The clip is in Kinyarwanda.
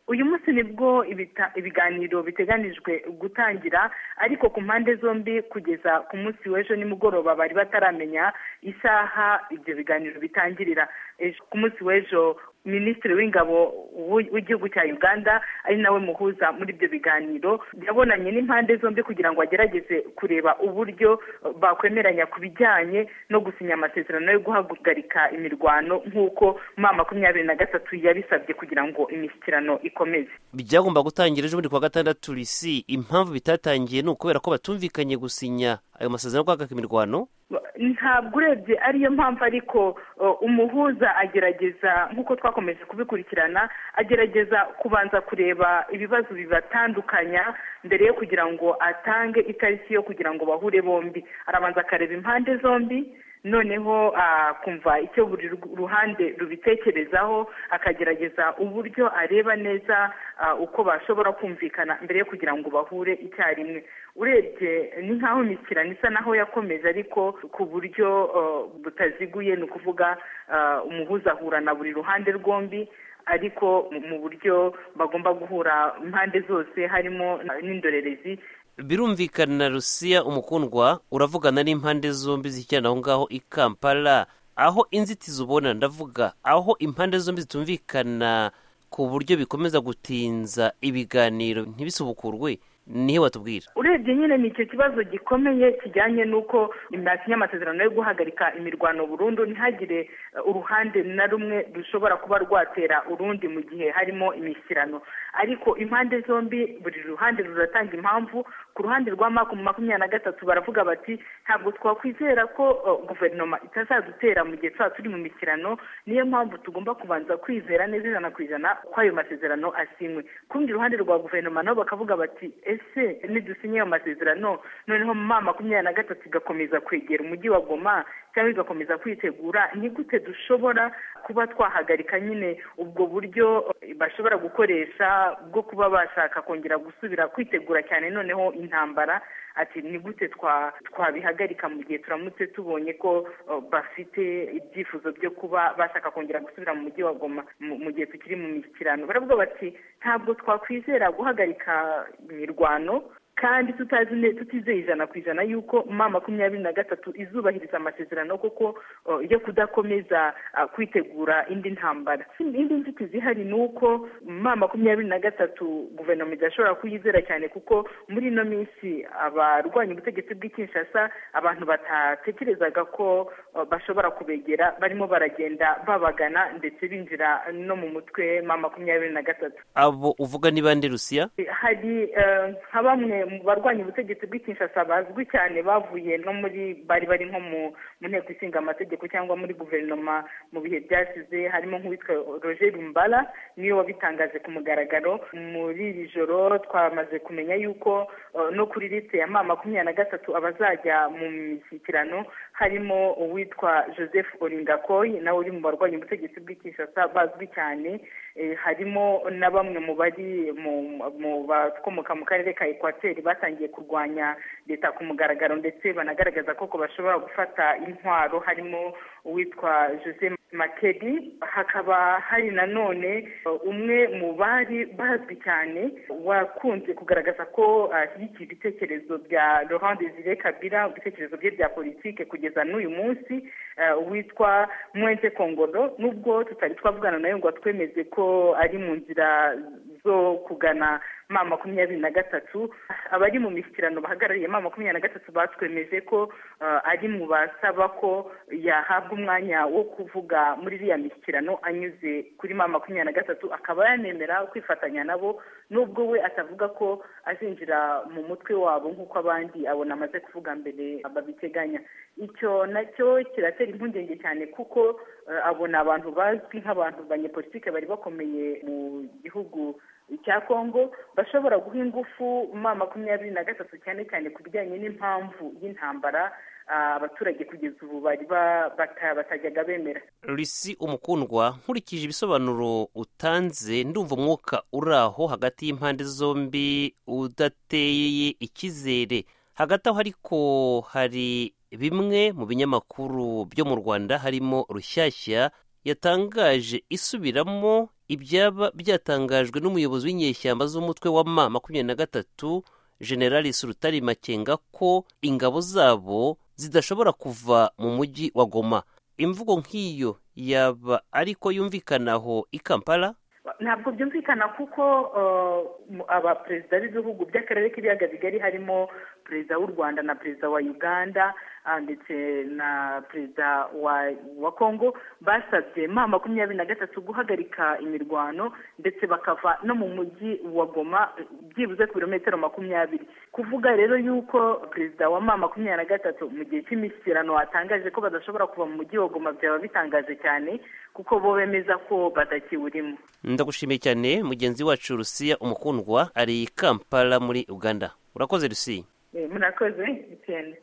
uyu munsi nibwo ibiganiro biteganijwe gutangira ariko ku mpande zombi kugeza ku munsi w'ejo nimugoroba bari bataramenya isaha ibyo biganiro bitangirira ku munsi w'ejo minisitiri w'ingabo w'igihugu cya uganda ari nawe muhuza muri ibyo biganiro yabonanye n'impande zombi kugira ngo agerageze kureba uburyo bakwemeranya ku bijyanye no gusinya amasezerano yo guhagarika imirwano nk'uko mu makumyabiri na gatatu yabisabye kugira ngo imishyikirano ikomeze byagomba gutangira ejo bundi kuwa gatandatu risi impamvu bitatangiye ni ukubera ko batumvikanye gusinya ayo masezerano yo guhagarika imirwano ntabwo urebye ariyo mpamvu ariko umuhuza agerageza nk'uko twakomeje kubikurikirana agerageza kubanza kureba ibibazo bibatandukanya mbere yo kugira ngo atange itariki yo kugira ngo bahure bombi arabanza akareba impande zombi noneho akumva icyo buri ruhande rubitekerezaho akagerageza uburyo areba neza uko bashobora kumvikana mbere yo kugira ngo bahure icyarimwe urebye ni nk'aho imishyikirano isa naho yakomeje ariko ku buryo butaziguye ni ukuvuga umuhuza ahura na buri ruhande rwombi ariko mu buryo bagomba guhura impande zose harimo n'indorerezi birumvikana rusiya umukundwa uravugana n'impande zombi zikirana aho ngaho i kampala aho inzitizi ubona ndavuga aho impande zombi zitumvikana ku buryo bikomeza gutinza ibiganiro ntibisubukurwe niho watubwira urebye nyine ni icyo kibazo gikomeye kijyanye n'uko imyasinya amasezerano yo guhagarika imirwano burundu ntihagire uruhande na rumwe rushobora kuba rwatera urundi mu gihe harimo imishyirano ariko impande zombi buri ruhande ruratanga impamvu ku ruhande rwa makumyabiri na gatatu baravuga bati ntabwo twakwizera ko guverinoma itazadutera mu gihe tuba turi mu mishyirano niyo mpamvu tugomba kubanza kwizera neza ijana ku ijana ko ayo masezerano asinywe ku rundi ruhande rwa guverinoma nabo bakavuga bati ese nidusinye ayo masezerano noneho mu mama makumyabiri na gatatu igakomeza kwegera umujyi wa goma cyangwa igakomeza kwitegura nigute dushobora kuba twahagarika nyine ubwo buryo bashobora gukoresha bwo kuba bashaka kongera gusubira kwitegura cyane noneho intambara ati nigute twabihagarika mu gihe turamutse tubonye ko bafite ibyifuzo byo kuba bashaka kongera gusubira mu mujyi wa goma mu gihe tukiri mu mishyikirano baravuga bati ntabwo twakwizera guhagarika imirwano kandi tutazi tutizeye ijana ku ijana y'uko ma makumyabiri na gatatu izubahiriza amasezerano kuko yo kudakomeza kwitegura indi ntambara indi nzitizi ihari ni uko ma makumyabiri na gatatu guverinoma idashobora kuyizera cyane kuko muri ino minsi abarwanya ubutegetsi bw'ikinshasa abantu batatekerezaga ko bashobora kubegera barimo baragenda babagana ndetse binjira no mu mutwe ma makumyabiri na gatatu abo uvuga ni bande rusiya hari nka bamwe mu barwanya ubutegetsi bw'ikinshasa bazwi cyane bavuye no muri bari bari nko mu nteko ishinga amategeko cyangwa muri guverinoma mu bihe byashize harimo nk'uwitwa roger rumbara niwe wabitangaje ku mugaragaro muri iri joro twamaze kumenya yuko no kuri liste ya ma makumyabiri na gatatu abazajya mu mishyikirano harimo uwitwa joseph oringakoyi nawe uri mu barwanya ubutegetsi bw'ikinshasa bazwi cyane harimo na bamwe mu bari mu bakomoka mu karere ka ekwateri batangiye kurwanya leta ku mugaragaro ndetse banagaragaza ko bashobora gufata intwaro harimo uwitwa jose makeri hakaba hari nanone umwe mu bari bazwi cyane wakunze kugaragaza ko ashyigikiye ibitekerezo bya laurent desire kabira ibitekerezo bye bya politike kugeza n'uyu munsi witwa mwete kongoro nubwo tutari twavugana nawe ngo twemeze ko ari mu nzira zo kugana ma makumyabiri na gatatu abari mu mishyikirano bahagarariye ma makumyabiri na gatatu batwemeje ko ari mu basaba ko yahabwa umwanya wo kuvuga muri iriya mishyikirano anyuze kuri ma makumyabiri na gatatu akaba yanemera kwifatanya nabo nubwo we atavuga ko azinjira mu mutwe wabo nk'uko abandi abona amaze kuvuga mbere babiteganya icyo nacyo kiratera impungenge cyane kuko abona abantu bazwi nk'abantu banyepolitike bari bakomeye mu gihugu cya kongo bashobora guha ingufu ma makumyabiri na gatatu cyane cyane ku bijyanye n'impamvu y'intambara abaturage kugeza ubu bari batajyaga bemera risi umukundwa nkurikije ibisobanuro utanze ndumva umwuka uri aho hagati y'impande zombi udateye icyizere hagati aho ariko hari bimwe mu binyamakuru byo mu rwanda harimo rushyashya yatangaje isubiramo ibyaba byatangajwe n'umuyobozi w'inyeshyamba z'umutwe wa ma makumyabiri na gatatu generali surutari makenga ko ingabo zabo zidashobora kuva mu mujyi wa goma imvugo nk'iyo yaba ariko yumvikanaho i kampala ntabwo byumvikana kuko abaperezida b'ibihugu by'akarere k'ibiyaga bigari harimo perezida w'u rwanda na perezida wa uganda ndetse na perezida wa kongo basabye ma makumyabiri na gatatu guhagarika imirwano ndetse bakava no mu mujyi wa goma byibuze ku birometero makumyabiri kuvuga rero yuko perezida wa ma makumyabiri na gatatu mu gihe cy'imishyikirano watangaje ko badashobora kuva mu mujyi wa goma byaba bitangaje cyane kuko bo bemeza ko batakiwurimo ndagushimiye cyane mugenzi wacu rusiya umukundwa ari kampala muri uganda urakoze rusiya murakoze cyane